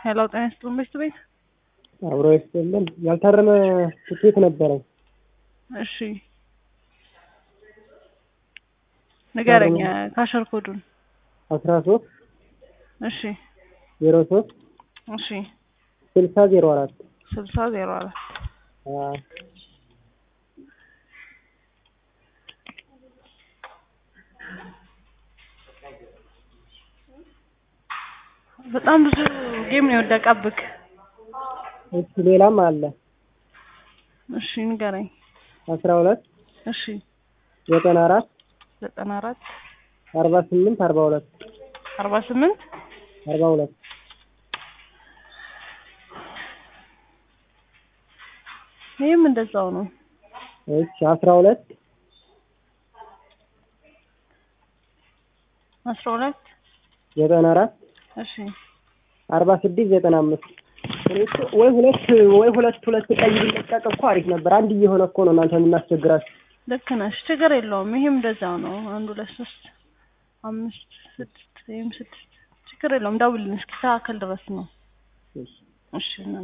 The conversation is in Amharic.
ሄሎ ጤና ይስጥልን በሽቱ ቤት አብሮ ይስጥልን። ያልታረመ ትኬት ነበረኝ። እሺ ንገረኝ ካሸር ኮዱን አስራ ሶስት እሺ ዜሮ ሶስት እሺ ስልሳ ዜሮ አራት ስልሳ ዜሮ አራት በጣም ብዙ ጌም ነው የወደቀብክ። እሺ ሌላም አለ። እሺ ንገረኝ። አስራ ሁለት እሺ ዘጠና አራት ዘጠና አራት አርባ ስምንት አርባ ሁለት አርባ ስምንት አርባ ሁለት ይህም እንደዛው ነው። እሺ አስራ ሁለት አስራ ሁለት ዘጠና አራት እሺ አርባ ስድስት ዘጠና አምስት እኔ እኮ ወይ ሁለት ወይ ሁለት ሁለት ቀይ ቢለቀቅ እኮ አሪፍ ነበር። አንድ እየሆነ እኮ ነው እናንተ የምናስቸግራችሁ። ልክ ነሽ። ችግር የለውም። ይሄም እንደዛው ነው። አንድ ሁለት ሶስት አምስት ስድስት ወይም ስድስት ችግር የለውም። ደውልልኝ እስኪስተካከል ድረስ ነው። እሺ እሺ